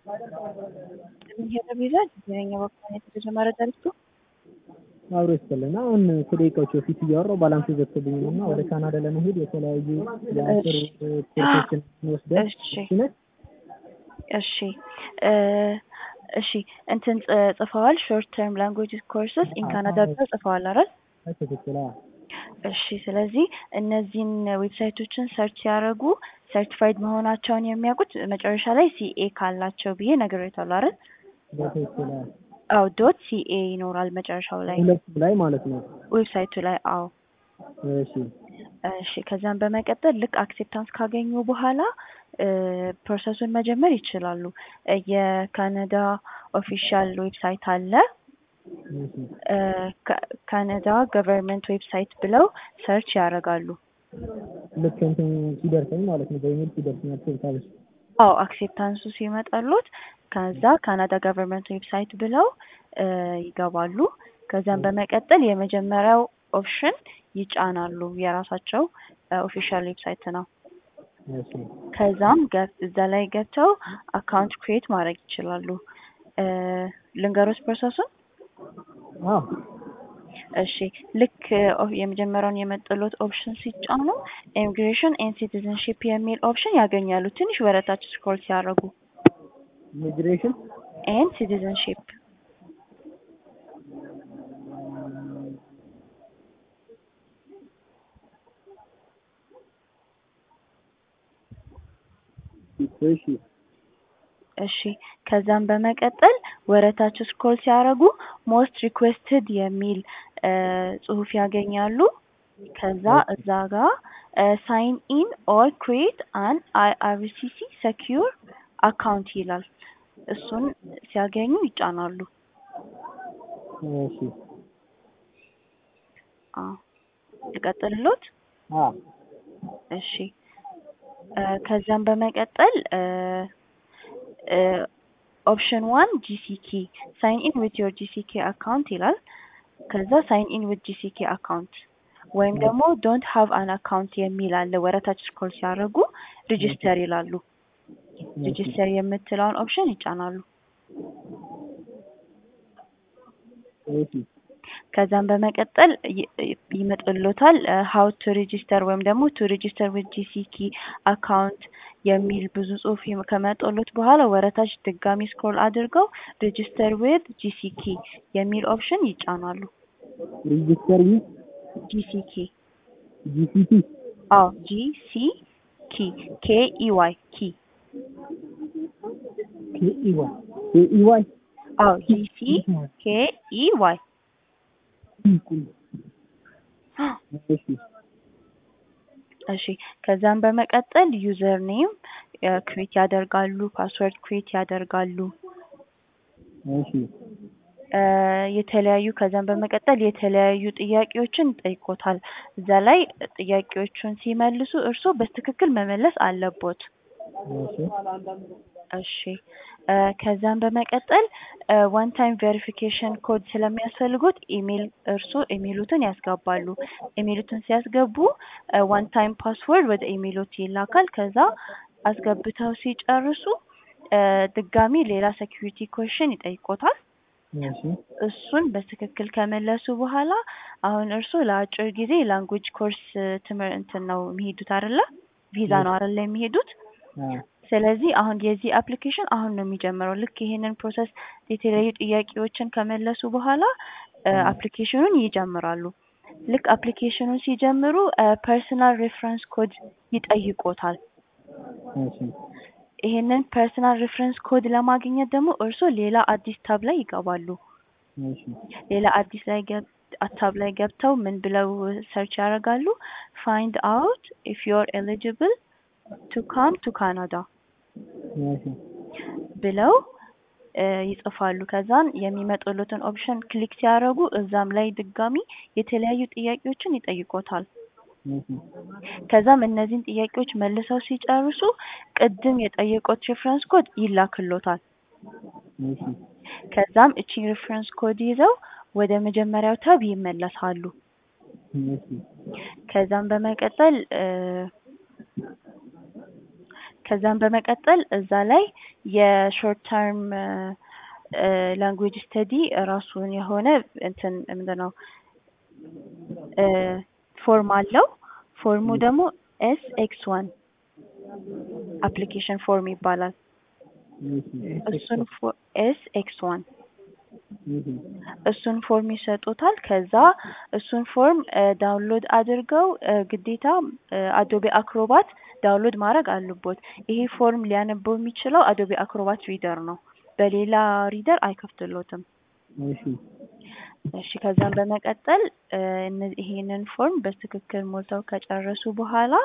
የሚሄደው ቪዛ ጊዜኛ በኩል የተጀመረ ደርሶ አብሮ ይስጥልን። አሁን ከደቂቃዎች በፊት እያወራሁ ባላንስ ዘግቶብኝ ነው እና ወደ ካናዳ ለመሄድ የተለያዩ የአስር ኮርሶችን ወስደን እሺ እሺ እሺ እንትን ጽፈዋል። ሾርት ተርም ላንጉጅ ኮርስስ ኢን ካናዳ ብለው ጽፈዋል አይደል? ትክክል። እሺ ስለዚህ እነዚህን ዌብሳይቶችን ሰርች ሲያደርጉ ሰርቲፋይድ መሆናቸውን የሚያውቁት መጨረሻ ላይ ሲኤ ካላቸው ብዬ ነግሬታለሁ አይደል? በትክክል አዎ ዶት ሲኤ ይኖራል መጨረሻው ላይ ሁለቱም ላይ ማለት ነው። ዌብሳይቱ ላይ አዎ። እሺ እሺ ከዛም በመቀጠል ልክ አክሴፕታንስ ካገኙ በኋላ ፕሮሰሱን መጀመር ይችላሉ። የካናዳ ኦፊሻል ዌብሳይት አለ። ካናዳ ገቨርንመንት ዌብሳይት ብለው ሰርች ያደርጋሉ። ልክ እንትን ሲደርሰኝ ማለት ነው በኢሜል ሲደርሰኝ አክሴፕታንስ አዎ አክሴፕታንሱ ሲመጣሉት ከዛ ካናዳ ገቨርንመንት ዌብሳይት ብለው ይገባሉ። ከዛም በመቀጠል የመጀመሪያው ኦፕሽን ይጫናሉ። የራሳቸው ኦፊሻል ዌብሳይት ነው። ከዛም እዛ ላይ ገብተው አካውንት ክሬት ማድረግ ይችላሉ። ልንገሮች ፕሮሰሱን። እሺ ልክ የመጀመሪያውን የመጠሎት ኦፕሽን ሲጫኑ ኢሚግሬሽን ኤንድ ሲቲዝንሺፕ የሚል ኦፕሽን ያገኛሉ። ትንሽ ወረታች ስክሮል ሲያደርጉ ኢሚግሬሽን ኤንድ ሲቲዝንሺፕ እሺ እሺ ከዛም በመቀጠል ወረታቸው ስክሮል ሲያደርጉ ሞስት ሪኩዌስትድ የሚል ጽሁፍ ያገኛሉ። ከዛ እዛ ጋር ሳይን ኢን ኦር ክሬት አን አይአርሲሲ ሰኪዩር አካውንት ይላል። እሱን ሲያገኙ ይጫናሉ። እሺ አዎ ልቀጥልሎት? አዎ እሺ ከዛም በመቀጠል ኦፕሽን ዋን ጂሲኬ ሳይን ኢን ዊት ዮር ጂሲኬ አካውንት ይላል። ከዛ ሳይን ኢን ዊት ጂሲኬ አካውንት ወይም ደግሞ ዶንት ሃቭ አን አካውንት የሚል አለ። ወረታች ስክሮል ሲያደርጉ ሪጂስተር ይላሉ። ሪጂስተር የምትለውን ኦፕሽን ይጫናሉ። ከዛም በመቀጠል ይመጥሎታል ሀው ቱ ሬጂስተር ወይም ደግሞ ቱ ሬጂስተር ዊዝ ጂሲኪ አካውንት የሚል ብዙ ጽሁፍ ከመጦሎት በኋላ ወረታች ድጋሚ ስክሮል አድርገው ሬጂስተር ዊዝ ጂሲኪ የሚል ኦፕሽን ይጫናሉ። ሬጂስተር ዊዝ ጂሲኪ ጂሲቲ አዎ ጂሲኪ ኬ ኢዋይ ኪ ኬኢዋይ ኬኢዋይ አዎ ጂሲ ኬ ኢዋይ እሺ እሺ ከዛም በመቀጠል ዩዘር ኔም ክሬት ያደርጋሉ፣ ፓስወርድ ክሬት ያደርጋሉ። እሺ የተለያዩ ከዛም በመቀጠል የተለያዩ ጥያቄዎችን ይጠይቆታል። እዛ ላይ ጥያቄዎቹን ሲመልሱ እርስዎ በትክክል መመለስ አለቦት። እሺ እሺ ከዛም በመቀጠል ዋን ታይም ቬሪፊኬሽን ኮድ ስለሚያስፈልጉት ኢሜል እርስዎ ኢሜሉትን ያስገባሉ። ኢሜሉትን ሲያስገቡ ዋን ታይም ፓስወርድ ወደ ኢሜሎት ይላካል። ከዛ አስገብተው ሲጨርሱ ድጋሚ ሌላ ሴኪሪቲ ኮሽን ይጠይቆታል። እሺ እሱን በትክክል ከመለሱ በኋላ አሁን እርስዎ ለአጭር ጊዜ ላንጉጅ ኮርስ ትምህርት እንትን ነው የሚሄዱት አይደለ? ቪዛ ነው አይደለ የሚሄዱት? ስለዚህ አሁን የዚህ አፕሊኬሽን አሁን ነው የሚጀምረው። ልክ ይሄንን ፕሮሰስ የተለያዩ ጥያቄዎችን ከመለሱ በኋላ አፕሊኬሽኑን ይጀምራሉ። ልክ አፕሊኬሽኑን ሲጀምሩ ፐርሰናል ሬፈረንስ ኮድ ይጠይቆታል። እሺ ይሄንን ፐርሰናል ሬፈረንስ ኮድ ለማግኘት ደግሞ እርስዎ ሌላ አዲስ ታብ ላይ ይገባሉ። እሺ ሌላ አዲስ ላይ ታብ ላይ ገብተው ምን ብለው ሰርች ያደርጋሉ? ፋይንድ አውት ኢፍ ዩር ኤሊጂብል ቱ ካም ቱ ካናዳ እሺ ብለው ይጽፋሉ። ከዛን የሚመጡሉትን ኦፕሽን ክሊክ ሲያደርጉ እዛም ላይ ድጋሚ የተለያዩ ጥያቄዎችን ይጠይቆታል። እሺ ከዛም እነዚህን ጥያቄዎች መልሰው ሲጨርሱ ቅድም የጠየቁት ሬፈረንስ ኮድ ይላክሎታል። እሺ ከዛም እቺን ሬፈረንስ ኮድ ይዘው ወደ መጀመሪያው ታብ ይመለሳሉ። እሺ ከዛም በመቀጠል ከዛም በመቀጠል እዛ ላይ የሾርት ተርም ላንጉዌጅ ስተዲ ራሱን የሆነ እንትን ምንድን ነው ፎርም አለው። ፎርሙ ደግሞ ኤስ ኤክስ ዋን አፕሊኬሽን ፎርም ይባላል። እሱን ኤስ ኤክስ ዋን እሱን ፎርም ይሰጡታል። ከዛ እሱን ፎርም ዳውንሎድ አድርገው ግዴታ አዶቤ አክሮባት ዳውንሎድ ማድረግ አለቦት። ይሄ ፎርም ሊያነበው የሚችለው አዶቤ አክሮባት ሪደር ነው። በሌላ ሪደር አይከፍትሎትም። እሺ ከዛም በመቀጠል ይሄንን ፎርም በትክክል ሞልተው ከጨረሱ በኋላ